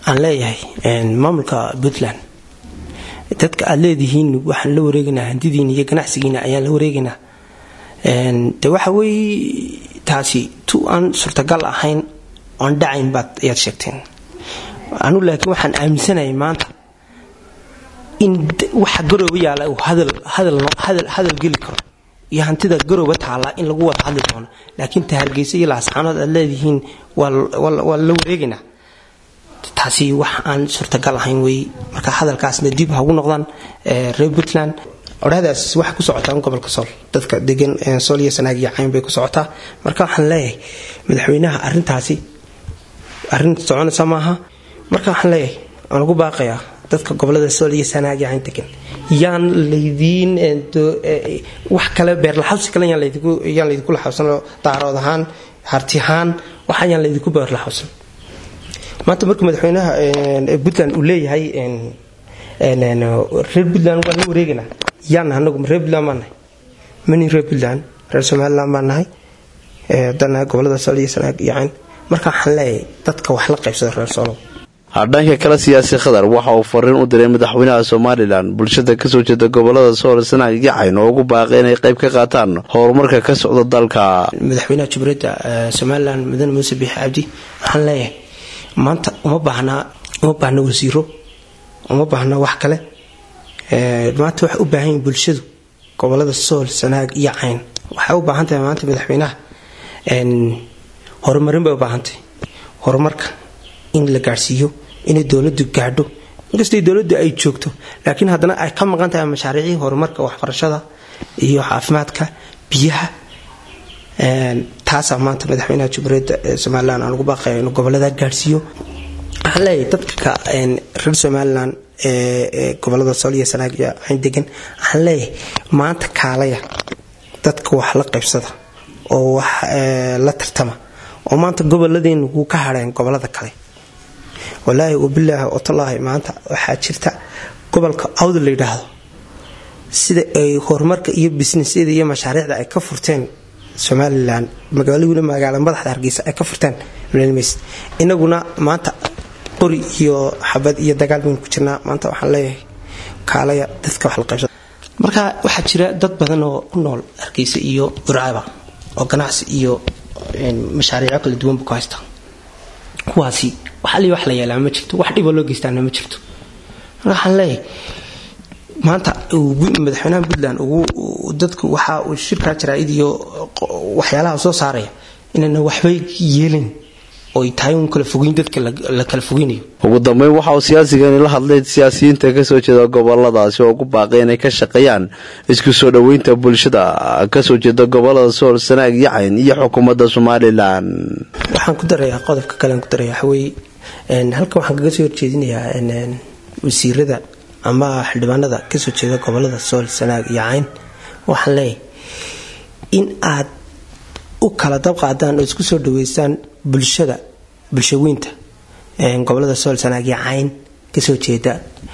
aan leeyahay maamulka puntland dadka aad leedihiin waxaan la wareegaynaa handidiina iyo ganacsigiina ayaan la wareegaynaa de waxa weeye taasi tu aan suurtagal ahayn oon dhacayn baad ayaad sheegteen anu laakiin waxaan aaminsanahay maanta in waxa garooba yaalla uu hadal geli karo iyo hantida garooba taalla in lagu wada hadli doono laakiin ta hargeysa iyo laascaanood aad leedihiin waa la wareegaynaa taasi wax aan suurtagal ahayn wey marka hadalkaasna dib hagu noqdaan reer puntland odhahdaas waxay ku socotaa gobolka sool dadka degan sool iyo sanaag iyo cayn bay ku socotaa marka waxaan leeyahay madaxweynaha arintaasi arin soconaysa maaha marka waxaan leeyahay waan ugu baaqayaa dadka gobolada sool iyo sanaag iyo cayn degan yaan laydiin wax kale beerlaxawsi kale yaan laydinku laxawsanoo daarood ahaan harti ahaan wax ayaan laydinku beerlaxawsan maanta markuu madaxweynaha puntland uu leeyahay reer puntland waan la wareegaynaa yaana anagu reer puntland baan nahay mani reer puntland reer somaliland baan nahay dana gobolada sool iyo sanaag iyo cayn marka waxaan leeyahay dadka wax la qaybsada reer soolow dhanka kale siyaasi khadar waxa uu fariin u diray madaxweynaha somalilan bulshada kasoo jeeda gobolada sool sanaag iyo cayn oo ugu baaqay inay qayb ka qaataan horumarka ka socda dalka madaxweynaha jumhuuriyadda somalilan mudane muuse biixi cabdi waxaan leeyahay maanta uma baahnaa uma baahna wasiiro uma baahna wax kale maanta waxay u baahan yihin bulshadu gobolada sool sanaag iyo cayn waxay u baahan tahay maanta madaxweynaha horumarin bay u baahantahay horumarka in la gaadhsiiyo inay dowladu gaadho inkastay dowladu ay joogto laakiin haddana ay ka maqan tahay mashaariicii horumarka waxbarashada iyo caafimaadka biyaha taasaa maanta madaxweynaha jumhuuriyadda somalilan aan ugu baaqaya inuu gobolada gaadhsiiyo waxaan leeyahay dadka reer somalilan ee gobolada sool iyo sanaag iyo cayn degan waxaan leeyahay maanta kaalaya dadka wax la qaybsada oo wax la tartama oo maanta goboladeennu wuu ka hadheen gobolada kale walaahi wabilaahi watallaahi maanta waxaa jirta gobolka awda la yidhaahdo sida ay horumarka iyo bisnisyada iyo mashaariicda ay ka furteen somalilan magaalawina magaala madaxda hargeysa ay ka furteen mlms inaguna maanta qori iyo xabad iyo dagaal baynu ku jirnaa maanta waxaan leeyahay kaalaya dadka wax la qaybsada marka waxaa jira dad badan oo ku nool hargeysa iyo burcaba oo ganacsi iyo mashaariico kala duwanba ku haysta kuwaasi wax ali wax la yeelaa ma jirto wax dhiboo loo geystaana ma jirto marka waxaan leeyahay maanta madaxweynaha puntland dadku waxa uu shirkaa jaraa'id iyo waxyaalaha soo saaraya inayna waxbay yeelin oy tahay un kala fogeyn dadka la kala fogeynayo ugu dambeyn waxa uu siyaasigani la hadlay siyaasiyiinta kasoo jeeda goboladaasi oo ugu baaqay inay ka shaqeeyaan isku soo dhoweynta bulshada kasoo jeeda gobolada sool sanaag iyo cayn iyo xukuumadda somalilan waxaan ku darayaa qodobka kalean ku daraya waxaweye halkan waxaan kaga soo horjeedinayaa wasiirada ama xildhibaanada kasoo jeeda gobolada sool sanaag iyo cayn waxaan leeyahay in aad u kala dabqaadaan oo isku soo dhaweysaan bulshada bulshaweynta gobolada sool sanaag iyo cayn kasoo jeeda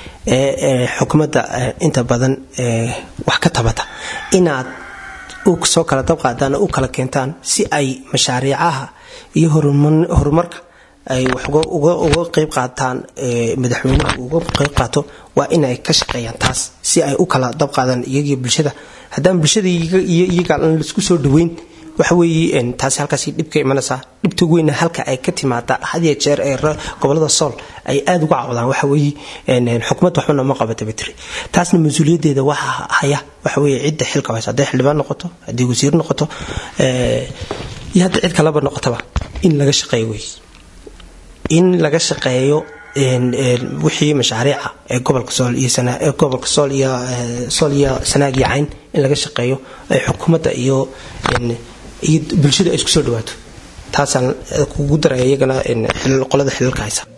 ee xukuumadda inta badan wax ka tabata inaad soo kala dabqaadaan oo u kala keentaan si ay mashaariicaha iyo horumarka ay wax uga qeyb qaataan madaxweynuhu uga qeyb qaato waa inay ka shaqeeyaan taas si ay u kala dabqaadaan iyagiyo bulshada haddaan bulshada iyo iyaga aan laisku soo dhaweyn waxa weeye taasi halkaasi dhibka imanaysaa dhibta weyna halka ay ka timaada hadiya jeer ee gobolada sool ay aada uga cawdaan waxa weeye xukuumad waxbana ma qabata batri taasna mas-uuliyaddeeda waxa haya waxa weeye cidda xilka haysa hadday xildhibaan noqoto haddii wasiir noqoto iyo hadda cid kaleba noqotaba in laga shaqeeyo wey in laga shaqeeyo wixii mashaariica ee gobolka sool iyo gobolka sool iyo sool iyo sanaag iyo cayn in laga shaqeeyo ay xukuumadda iyo iyo bulshada ay isku soo dhawaato taasaan kugu daraya iyagana qolada xilalka haysa